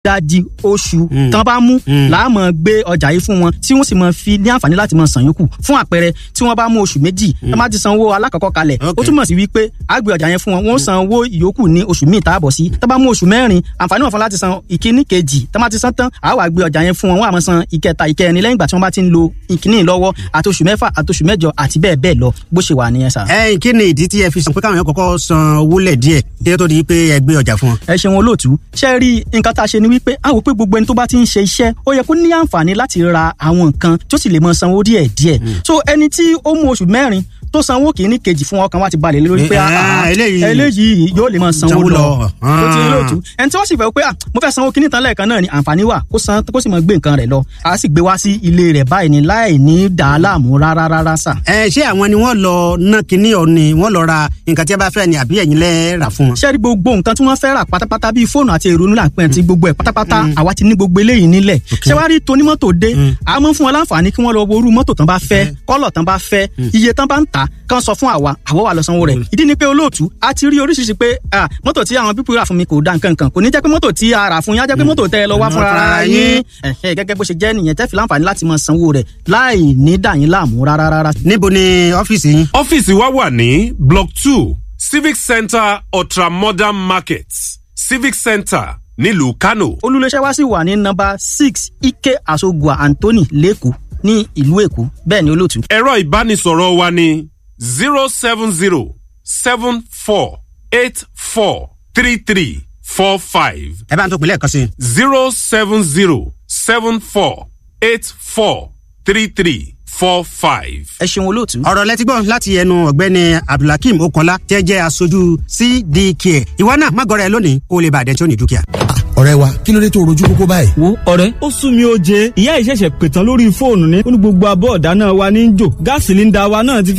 ìdajì oṣù tán bá mú láàmú gbé ọjà yìí fún wọn tí wọ́n sì máa fi ní àǹfààní láti máa san yòókù fún àpẹẹrẹ tí wọ́n bá mú oṣù méjì tán bá ti san owó alákọ̀ọ́kọ́ kalẹ̀ ó túmọ̀ sí wípé a gbé ọjà yẹn fún wọn wọ́n san owó ìyókù ní oṣù míì tá a bọ̀ sí tán bá mú oṣù mẹ́rin àǹfààní wọn fún láti san ìkíní kejì tán bá ti san tán a wá gbé ọjà yẹn fún wọn wọ́n á máa san ìkẹta ìkẹrin lẹ́yìn ìgbà tí wọ́n bá ti ń lo ìkíní lọ́wọ́ àti oṣù mẹ́fà àti oṣù mẹ́jọ àti bẹ́ẹ̀ bẹ́ẹ̀ lọ bó ṣe wà nìyẹn sà. ẹ kí ni ìdí tí ẹ fi sọ pé káwọn yẹn kọ́kọ́ san owó lẹ̀ díẹ̀ kí ẹ tó di pé ẹ gbé ọjà fún wọn. ẹ ṣeun olóòtú ṣe rí nǹkan tá a ṣe ni wípé a wò pé gbogbo ẹni tó bá ti ń ṣe iṣẹ́ ó yẹ kó ní àǹfààní láti ra àwọn nǹkan tó sì lè mọ sanwó díẹ̀ díẹ̀ so ẹni tí ó mú oṣù mẹ́rin tó sanwó kìíní kejì fún ọkàn wa ti balẹ̀ lórí pé eléyìí yóò lè máa sanwó lọ tó ti olóòtú ẹni tí wọ́n sì fẹ́ pé mo fẹ́ sanwó kìíní tán lẹ́ẹ̀kan náà ni àǹfààní wà kó san kó sì máa gbé nǹkan rẹ̀ lọ a sì gbé wá sí ilé rẹ̀ báyìí ni láì ní dàá láàmú rárá rárá sà. ẹ ṣé àwọn ni wọ́n lọ ná kinní ọ ni wọ́n lọ ra nǹkan tí a bá fẹ́ ni àbí ẹ̀yin lẹ rà fún wọn. ṣé rí gbogbo nǹkan tí wọ́n fẹ́ rà pátápátá bíi fóònù àti èrò nílà pẹ́ ti gbogbo ẹ̀ pátápátá àwa ti ní gbogbo eléyìí nílẹ̀ ṣé wàá rí tonímọ́tò dé a máa ń fún wọn láǹfààní kí wọ́n lọ wo irú mọ́tò tán bá fẹ́ kọ́lọ̀ tán bá fẹ́ iye tán bá ń tà kán sọ fún àwa àwọ̀ wà lọ sanwó rẹ̀ ìdí ni pé olóòtú a ti rí oríṣiríṣi pé mọ́tò tí àwọn pípọ̀ rà fún mi kò da nǹkan kan kò ní jẹ́ pé mọ́tò tí a rà fún yín á jẹ́ pé mọ́tò tẹ́ ẹ lọ wá fún ara yín gẹ́gẹ́ bó ṣe jẹ́ nìyẹn tẹ́ fi láǹfààní láti máa sanwó rẹ̀ láì ní dà yín láàmú rárá rárá. níbo ni ọ́fíìsì yín. ọ́fíìsì wa wà ní block two civic center ultramodern market civic center nílùú kano. olùléṣẹ́ wa sì wà ní nọ́mbà six ike asogua anthony lẹ́kọ̀ọ́ ní ìlú èkó bẹ́ẹ̀ ni olóòtú. ẹ̀rọ ìbánisọ̀rọ̀ wa ní zero seven zero seven four eight four three three four five. ẹ bá ń tó pinlẹ̀ kan sí. zero seven zero seven four eight four three three four five. ẹ ṣeun olóòtú. ọ̀rọ̀ lẹ́tí gbọ́ láti ẹnu ọ̀gbẹ́ni abdulhakeem okanla tẹ́ jẹ́ aṣojú cdk ìwọ náà má gọrẹ lónìí kó o lè bàdẹ́ tí ó ní dúkìá. ọ̀rẹ́ wa kí ló dé tó rojú kókó báyìí. wo ọ̀rẹ́ ó sún mi ó jẹ ìyá ìṣẹ̀ṣẹ̀ pètàn lórí fóònù ni ó ní gbogbo abọ́ ọ̀dá náà wa ní í jò gáàsì líńdà wa náà ti